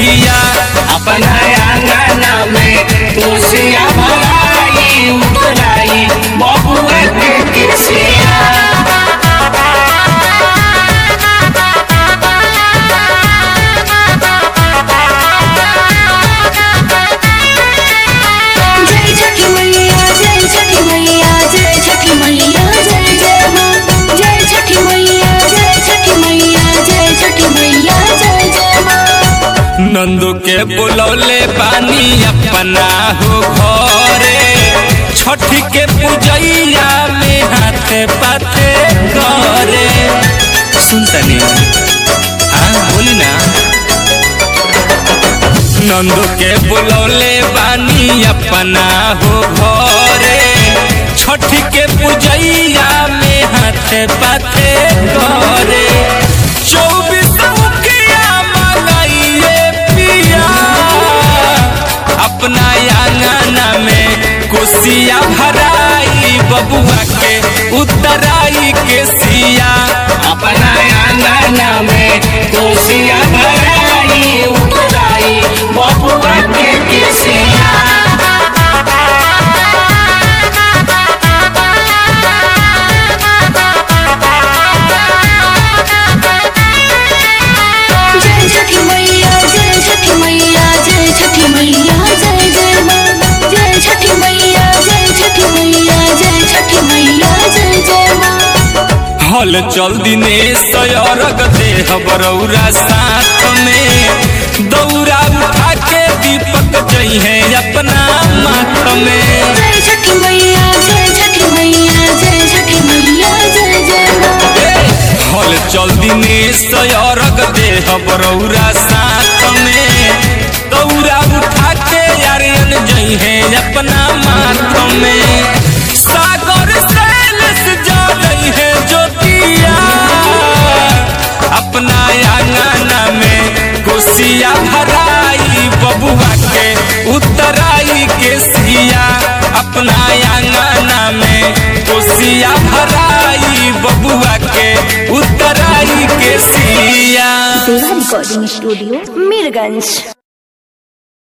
सिया अपना आंगना में तुलसिया भराई उतराई बबुआ के किसिया जय छठी मैया जय छठी मैया जय छठी मैया जय जय माँ जय छठी मैया जय छठी मैया जय छठी मैया जय जय माँ नंदू के बुलौले पानी अपना हो घरे छठ के पूजैया में हाथे पाथे करे सुन तनी हाँ बोली ना नंदू के बुलौले बानी अपना हो घरे छठ के पूजैया में हाथे पाथे करे चौबीस मुखिया मंगाइए पिया अपना आंगना में कुसिया भराई बबुआ के उतराई के सिया अपना आंगना में तुलसिया भराई उतराई बबुआ के किसिया जय छठी मैया जय छठी मैया जय छठी मैया जय जय माँ जय छठी मैया जय छठी मैया जय छठी मैया जय जय माँ हल चल दिनेश अरग देह बरौरा साथ में दौरा उठा के दीपक जइहे अपना माथ में जय छठी मैया जय छठी मैया जय छठी मैया जय जय माँ हल चल दिनेश अरग देह बरौरा साथ में दौरा उठा के यारियन जइहे अपना माथ में सागर सैलस जा जइहे ज्योतिया अपना आंगना में कोसिया भराई बबुआ के उतराई के सिया अपना आंगना में कोसिया भराई बबुआ के उतराई के सिया देवा रिकॉर्डिंग स्टूडियो मीरगंज